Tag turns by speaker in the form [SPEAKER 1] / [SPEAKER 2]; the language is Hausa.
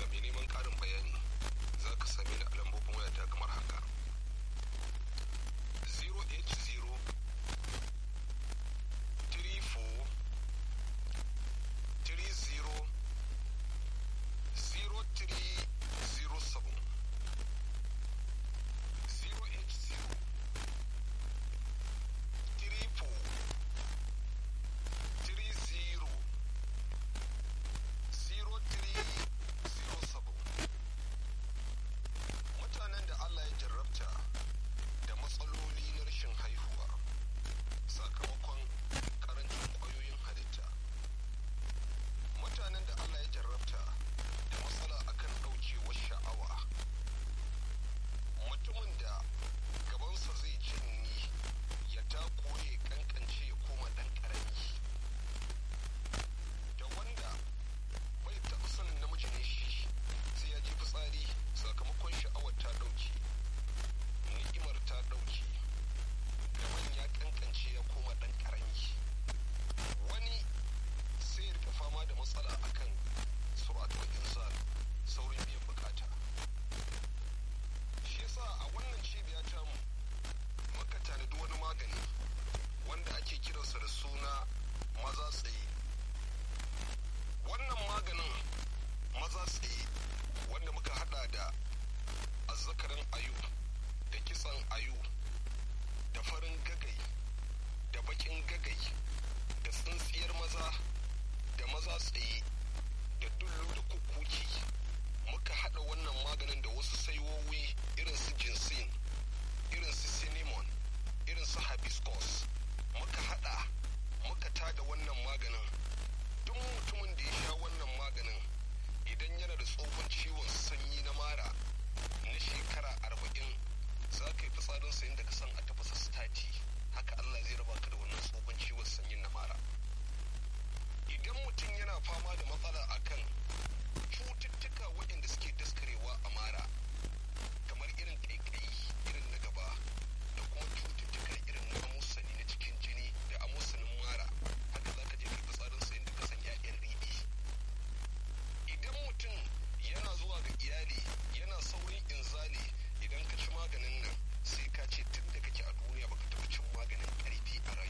[SPEAKER 1] mai neman ƙarin bayani za ka same ni a lambobin wayata kamar haka 080 34 30 0307 080 34 30 0307 mutanen da Allah ya jarrabta da matsaloli na rashin haihuwa sakamakon karancin ƙwayoyin halitta mutanen da Allah ya jarrabta da matsala akan ɗaukewar sha'awa mutumin da gabansa zai cinni ya takure kankance ya koma ɗan ƙarami da wanda bai taɓa sanin namiji ne shi sai ya ji fitsari sakamakon sha'awar ta ɗauke ni'imar ta ɗauke gaban ya kankance ya koma ɗan ƙarami wani sai ya rika fama da matsala akan suratul insan saurin biyan bukata shi yasa a wannan cibiya tamu muka tanadi wani magani wanda ake kiransa da suna maza tsaye wannan maganin maza tsaye wanda muka hada da azzakarin ayu da kitsan ayu da farin gagai da bakin gagai da tsintsiyar maza da maza tsaye da dullu da kukuki muka hada wannan maganin da wasu saiwowi irin su jinsin irin su cinnamon irin su hibiscus muka hada muka tada wannan maganin duk mutumin da ya sha wannan maganin idan yana da tsohon ciwon sanyi na mara na shekara arba'in za ka yi fitsarin sayin da ka san a tafasa stati haka Allah zai raba ka da wannan tsohon ciwon sanyin na mara idan mutum yana fama da matsala akan cututtuka waɗanda suke daskarewa a mara kamar irin ƙaiƙayi irin na gaba da kuma cututtuka irin na amusani na cikin jini da amusanin mara haka za ka je kai fitsarin sayin da ka san 'ya'yan riɗi idan mutum yana zuwa ga iyali yana saurin inzali idan ka ci maganin nan sai ka ce tun da kake a duniya baka taɓa cin maganin ƙarfi a rayuwa